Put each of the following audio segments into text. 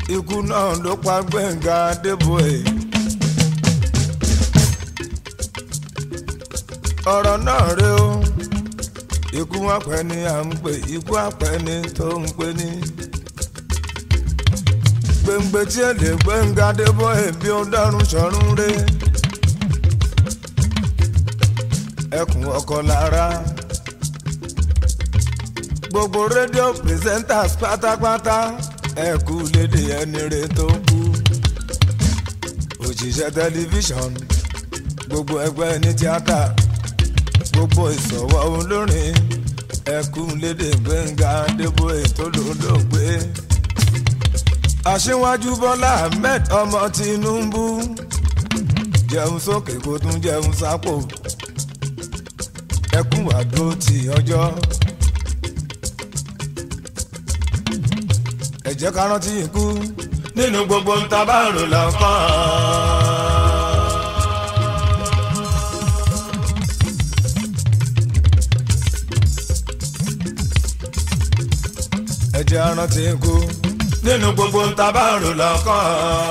ikú náà ló pa Gbẹ̀ngà Adébóyè. ọ̀rọ̀ náà rè o ikú àpẹ ni à ń pè ikú àpẹ ni tó ń pè ní. gbèǹgbè tí èlé Gbẹ̀ngà Adébóyè bí ó dárún sọ̀rún rè. ẹkùn ọkọ lára gbogbo rédíò presenters pátápátá ẹ kú lédè ẹni rè tó kú òṣìṣẹ́ tẹlifíṣọ̀n gbogbo ẹgbẹ́ ní tíátà gbogbo ìsọ̀wọ́ olórin ẹ kú lédè Gbẹ́ngà Adébóyè tó lólógbé aṣíwájú Bọ́lá Ahmed ọmọ Tinubu jẹun sókè kó tún jẹun sápò ẹkún àdó ti ọjọ́. ẹ jẹ́ ká rántí ikú nínú gbogbo ń tabárò lọ́kàn. ẹ jẹ́ rántí ikú nínú gbogbo ń tabárò lọ́kàn.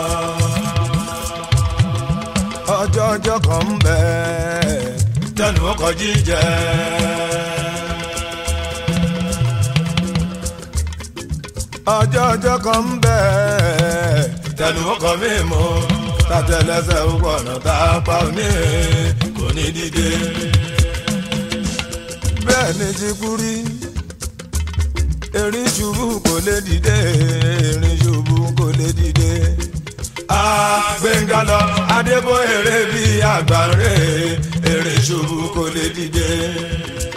ọjọ́ ọjọ́ kan ń bẹ tẹnu ọkọ̀ jíjẹ. ọjọ́ ọjọ́ kan ń bẹ tẹnu ọkọ̀ mímu tàtẹlẹsẹ̀ ọ̀nà tá a pa òní kò ní dìde. bẹ́ẹ̀ ni ti kú rí erin ṣubú kò lè dìde erin ṣubú kò lè dìde. Gbẹ̀ngà lọ Adébóyè rè bí àgbà rè erin ṣubú kò lè dìde.